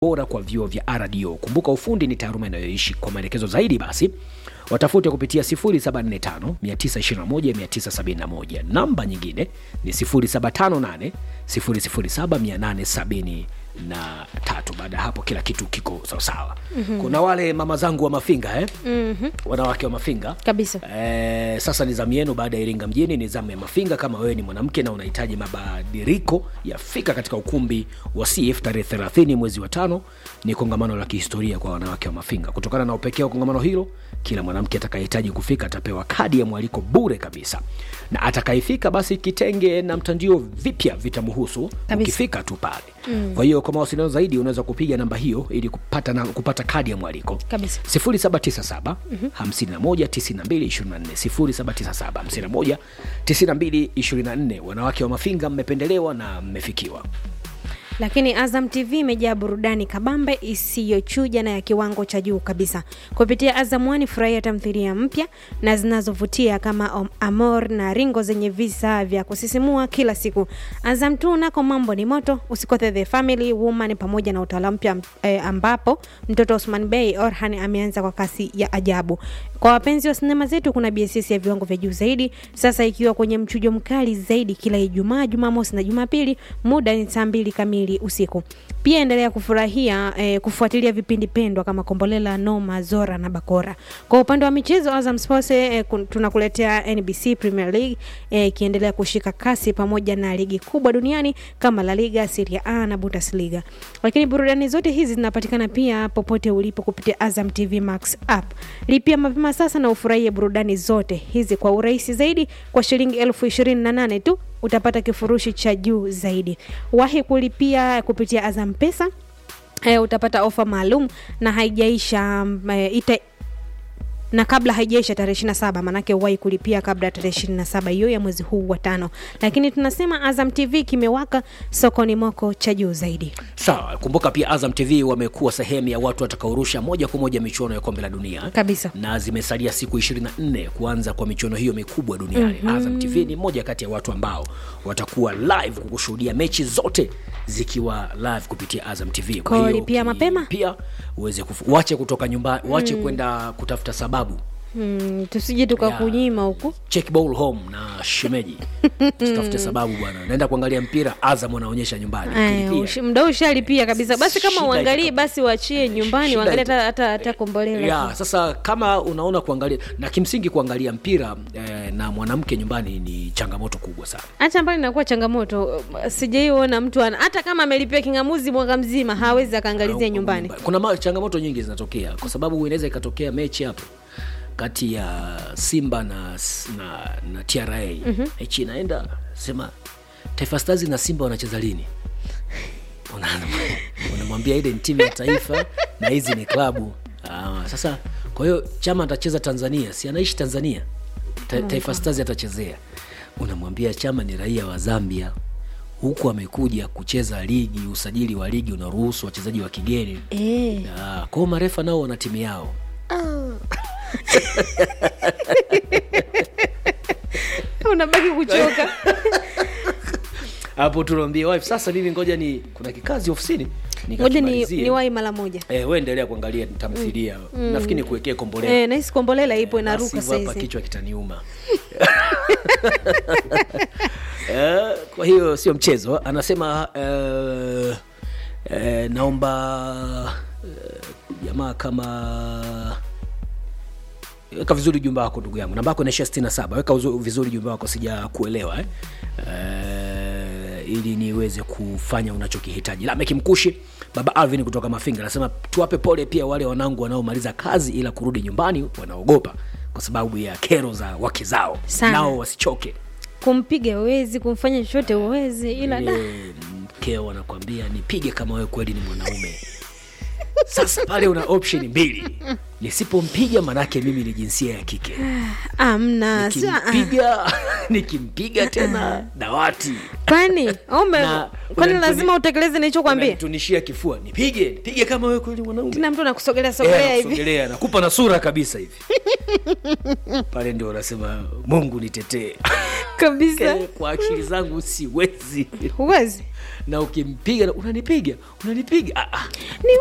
bora kwa vyuo vya RDO. Kumbuka ufundi ni taaluma inayoishi. Kwa maelekezo zaidi basi watafute kupitia 0745 921 971. Namba nyingine ni 0758 007 870 na tatu. Baada ya hapo kila kitu kiko sawasawa. mm-hmm. Kuna wale mama zangu wa Mafinga eh? Mhm. wanawake wa Mafinga kabisa Eh, sasa ni zamu yenu baada ya Iringa mjini, ni zamu ya Mafinga. Kama wewe ni mwanamke na unahitaji mabadiliko, yafika katika ukumbi wa CF tarehe 30 mwezi wa tano. Ni kongamano la kihistoria kwa wanawake wa Mafinga. Kutokana na upekee wa kongamano hilo, kila mwanamke atakayehitaji kufika atapewa kadi ya mwaliko bure kabisa, na atakayefika basi kitenge na mtandio vipya vitamhusu Kabisa. ukifika tu pale. Kwa hiyo kwa mawasiliano zaidi unaweza kupiga namba hiyo ili kupata, na, kupata kadi ya mwaliko kabisa 0797 51 92 24 0797 51 92 24. Wanawake wa Mafinga mmependelewa na mmefikiwa. lakini Azam TV imejaa burudani kabambe isiyochuja na ya kiwango cha juu kabisa. Kupitia Azam One, furahia tamthilia mpya na zinazovutia kama Om- Amor na Ringo zenye visa vya kusisimua kila siku. Azam tu nako mambo ni moto, usikose The Family Woman pamoja na utawala mpya eh, ambapo mtoto Osman Bey Orhan ameanza kwa kasi ya ajabu. Kwa wapenzi wa sinema zetu, kuna BSS ya viwango vya juu zaidi sasa ikiwa kwenye mchujo mkali zaidi kila Ijumaa, Jumamosi na Jumapili. Muda ni saa mbili kamili usiku. Pia endelea kufurahia eh, kufuatilia vipindi pendwa kama Kombolela, Noma, Zora na Bakora. Kwa upande wa michezo, Azam Sports eh, kun- tunakuletea NBC Premier League eh, ikiendelea kushika kasi pamoja na ligi kubwa duniani kama La Liga, Serie A na Bundesliga. Lakini burudani zote hizi zinapatikana pia popote ulipo kupitia Azam TV Max app. Lipia mapema sasa na ufurahie burudani zote hizi kwa urahisi zaidi. Kwa shilingi elfu ishirini na nane tu utapata kifurushi cha juu zaidi. Wahi kulipia kupitia Azam Pesa. E, utapata ofa maalum na haijaisha mm, e, ita, na kabla haijaisha tarehe ishirini na saba maanake uwahi kulipia kabla ya tarehe ishirini na saba hiyo ya mwezi huu wa tano. Lakini tunasema Azam TV kimewaka sokoni moko cha juu zaidi. Sawa, kumbuka pia Azam TV wamekuwa sehemu ya watu watakaorusha moja kwa moja michuano ya kombe la dunia Kabisa. na zimesalia siku 24 kuanza kwa michuano hiyo mikubwa duniani. Azam TV ni moja kati ya watu ambao watakuwa live kukushuhudia mechi zote zikiwa live kupitia Azam TV. Kwa hiyo lipia mapema? pia uweze kufu, wache kutoka nyumbani, wache kwenda kutafuta sababu Hmm, tusije tukakunyima huku. check ball home na shemeji tutafute sababu bwana, naenda kuangalia mpira, Azam wanaonyesha nyumbani. Aya, Ukilipia. ushi- mda ushalipia kabisa. Basi kama Shida uangalie ita- basi uachie nyumbani, Shida uangalie ita- hata hata hata kombolela. ya sasa kama unaona kuangalia na kimsingi kuangalia mpira eh, na mwanamke nyumbani ni changamoto kubwa sana hata mbali inakuwa changamoto. Sijaiona mtu ana hata kama amelipia kingamuzi mwaka mzima hawezi akaangalizia Au- nyumbani. kuna ma, changamoto nyingi zinatokea kwa sababu inaweza ikatokea mechi hapo kati ya simba na, na, na tra mechi inaenda sema taifa stars na simba wanacheza lini Una- unamwambia ile ni timu ya taifa na hizi ni klabu ah, sasa kwa hiyo chama atacheza tanzania si anaishi tanzania Ta, taifa stars atachezea unamwambia chama ni raia wa zambia huku amekuja kucheza ligi usajili wa ligi unaruhusu wachezaji wa kigeni Eh. Ah, kwao marefa nao wana timu yao Unabaki kuchoka. hapo tunaambia wife sasa mimi ngoja ni kuna kikazi ofisini Ngoja ni, nikakimalizie. ni wai mara moja. eh, we endelea kuangalia tamthilia nafikiri nikuwekee kombolela Eh, nahisi kombolela ipo Basi inaruka hivyo hapa saizi. kichwa kitaniuma Eh, kwa hiyo sio mchezo anasema eh, eh, naomba eh, jamaa kama weka vizuri ujumbe wako ndugu yangu namba yako inaishia 67 weka uzu- vizuri ujumbe wako sija kuelewa eh? Eh, ili niweze kufanya unachokihitaji lamek mkushi baba alvin kutoka mafinga anasema tuwape pole pia wale wanangu wanaomaliza kazi ila kurudi nyumbani wanaogopa kwa sababu ya kero za wake zao Sana. nao wasichoke Kumpiga uwezi, kumfanya chochote uwezi, ila da. Ile mkeo anakwambia nipige kama wewe kweli ni mwanaume sasa pale una option mbili nisipompiga manake mimi ni jinsia ya kike Amna. sio- ah. nikimpiga nikimpiga tena dawati Kwani ombe Na- kwani unanituni- lazima utekeleze nilichokwambia? tunishia kifua nipige nipige kama wewe kweli mwanaume Kila mtu anakusogelea Eh, sogelea hivi. nakusogelea, nakupa na sura kabisa hivi pale ndio unasema mungu nitetee kabisa kwa akili zangu siwezi huwezi na ukimpiga unanipiga unanipiga ah, ah. ni